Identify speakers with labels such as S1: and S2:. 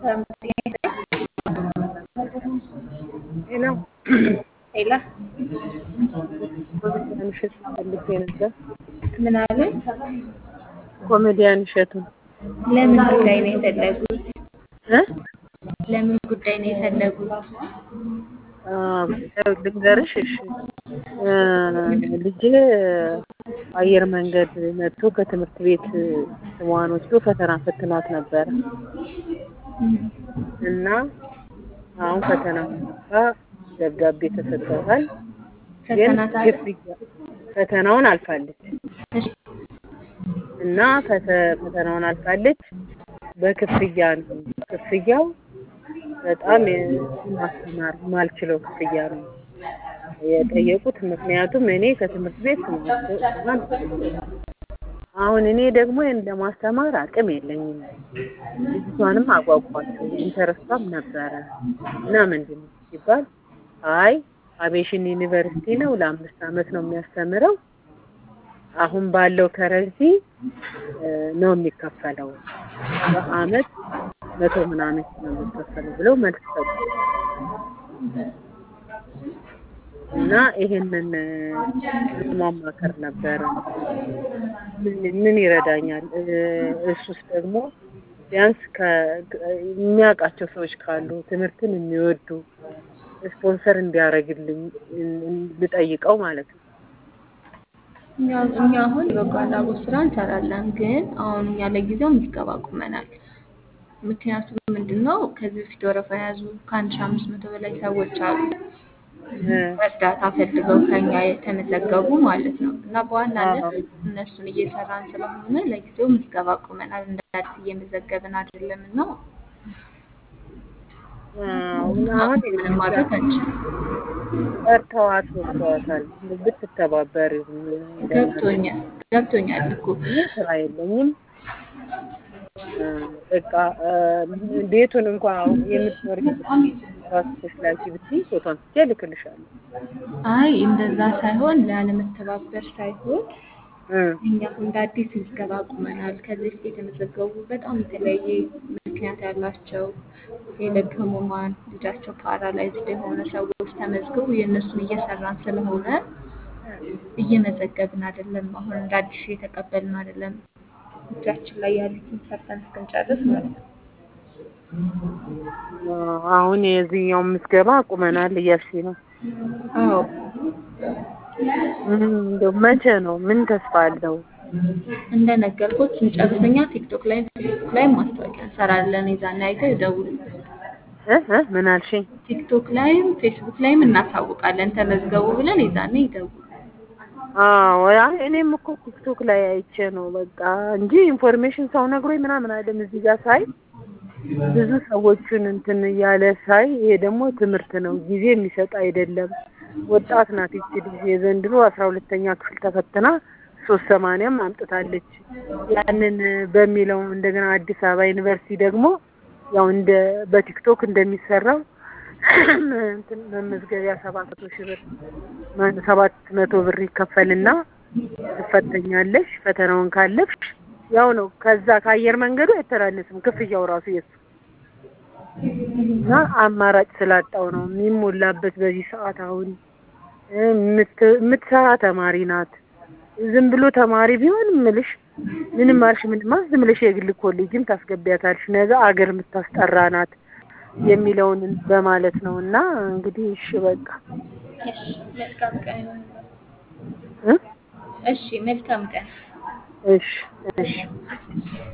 S1: ሄሎ
S2: ሄላ
S1: ኮሜዲያን እሸቱ ፈልጌ ነበር።
S2: ምን አለ?
S1: ኮሜዲያን እሸቱ
S2: ለምን ጉዳይ ነው የፈለጉት?
S1: እ
S2: ለምን ጉዳይ ነው የፈለጉት?
S1: አዎ፣ ልንገርሽ። እሺ እ ልጄ አየር መንገድ መጥቶ ከትምህርት ቤት ስሟን ወስዶ ፈተና ፈትኗት ነበረ እና አሁን ፈተና ደብዳቤ ተሰጥቷታል። ግን
S2: ፈተና ታዲያ
S1: ክፍያ ፈተናውን አልፋለች
S2: እሺ፣
S1: እና ፈተ- ፈተናውን አልፋለች። በክፍያ ነው ክፍያው በጣም ማስተማር ማልችለው ክፍያ ነው የጠየቁት። ምክንያቱም እኔ ከትምህርት ቤት ስማን አሁን እኔ ደግሞ ይህን ለማስተማር አቅም የለኝም። ልጅቷንም አጓጓቸው ኢንተረስቷም ነበረ እና ምንድን ነው ሲባል አይ አቤሽን ዩኒቨርሲቲ ነው ለአምስት ዓመት ነው የሚያስተምረው አሁን ባለው ከረንሲ እ ነው የሚከፈለው በአመት መቶ ምናምን ነው የሚከፈለው ብለው መልስ ሰጡ እና ይሄንን እ ለማማከር ነበረ። ምን ምን ይረዳኛል? እ እሱስ ደግሞ ቢያንስ ከ- የሚያውቃቸው ሰዎች ካሉ ትምህርትን የሚወዱ ስፖንሰር እንዲያደርግልኝ እ- እ- ልጠይቀው ማለት ነው።
S2: እኛ እኛ አሁን የበጎ አድራጎት ስራ እንሰራለን፣ ግን አሁን እኛ ለጊዜው ምዝገባ አቁመናል። ምክንያቱም ምንድን ነው ከዚህ በፊት ወረፋ የያዙ ከአንድ ሺህ አምስት መቶ በላይ ሰዎች አሉ
S1: እ
S2: እርዳታ ፈልገው ከኛ የተመዘገቡ ማለት ነው። እና በዋናነት
S1: አዎ።
S2: እነሱን እየሰራን ስለሆነ ለጊዜው ምዝገባ አቁመናል። እንደ አዲስ እየመዘገብን አይደለም እና
S1: አሁን አሁን
S2: ምንም ማድረግ አንችልም።
S1: ጠርተዋት ወጥተዋታል። ብትተባበር
S2: ገብቶኛል ገብቶኛል እኮ
S1: ስራ የለኝም እ በቃ እ ቤቱን እንኳን የምትኖር ራስሽ ላኪ ብትይ ፎቶን ስቼ እልክልሻለሁ።
S2: አይ እንደዛ ሳይሆን ላለመተባበር ሳይሆን
S1: እ
S2: እኛ አሁን እንደ አዲስ ምዝገባ አቁመናል። ከዚህ በፊት የተመዘገቡ በጣም የተለያየ ምክንያት ያላቸው የልብ ህሙማን፣ ልጃቸው ፓራላይዝድ የሆነ ሰዎች ተመዝግቡ የእነሱን እየሰራን ስለሆነ እየመዘገብን አይደለም። አሁን እንደ አዲስ እየተቀበልን አይደለም። እጃችን ላይ ያሉትን ሰርተን እስክንጨርስ ማለት ነው።
S1: አሁን የዚህኛው ምዝገባ አቁመናል እያልሽኝ ነው።
S2: አዎ
S1: ምን እንደው መቼ ነው? ምን ተስፋ አለው?
S2: እንደነገርኩት ስንጨርሰኛ ቲክቶክ ላይ ፌስቡክ ላይ ማስታወቂያ እንሰራለን። የዛን አይተው ይደውሉ።
S1: እ እ ምን አልሽኝ?
S2: ቲክቶክ ላይም ፌስቡክ ላይም እናሳውቃለን። ተመዝገቡ ብለን የዛኔ ይደውሉ።
S1: አዎ አይ እኔም እኮ ቲክቶክ ላይ አይቼ ነው በቃ እንጂ ኢንፎርሜሽን ሰው ነግሮኝ ምናምን አይደለም። እዚህ ጋር ሳይ ብዙ ሰዎችን እንትን እያለ ሳይ ይሄ ደግሞ ትምህርት ነው፣ ጊዜ የሚሰጥ አይደለም። ወጣት ናት ይቺ ልጅ የዘንድሮ አስራ ሁለተኛ ክፍል ተፈትና ሶስት ሰማንያም አምጥታለች። ያንን በሚለው እንደገና አዲስ አበባ ዩኒቨርሲቲ ደግሞ ያው እንደ በቲክቶክ እንደሚሰራው እንትን መመዝገቢያ ሰባት መቶ ሺህ ብር ማን- ሰባት መቶ ብር ይከፈልና ትፈተኛለሽ። ፈተናውን ካለፍሽ ያው ነው። ከዛ ከአየር መንገዱ አይተናነስም ክፍያው ራሱ የሱ እና አማራጭ ስላጣው ነው የሚሞላበት በዚህ ሰዓት። አሁን እ የምት- የምትሰራ ተማሪ ናት። ዝም ብሎ ተማሪ ቢሆን ምልሽ ምንም አልሽ ምንም አልሽ ዝም ብለሽ የግል ኮሌጅም ታስገቢያታለሽ። ነገ አገር የምታስጠራ ናት የሚለውን በማለት ነው። እና እንግዲህ እሺ በቃ
S2: እሺ መልካም ቀን።
S1: እ
S2: እሺ መልካም ቀን።
S1: እሺ እሺ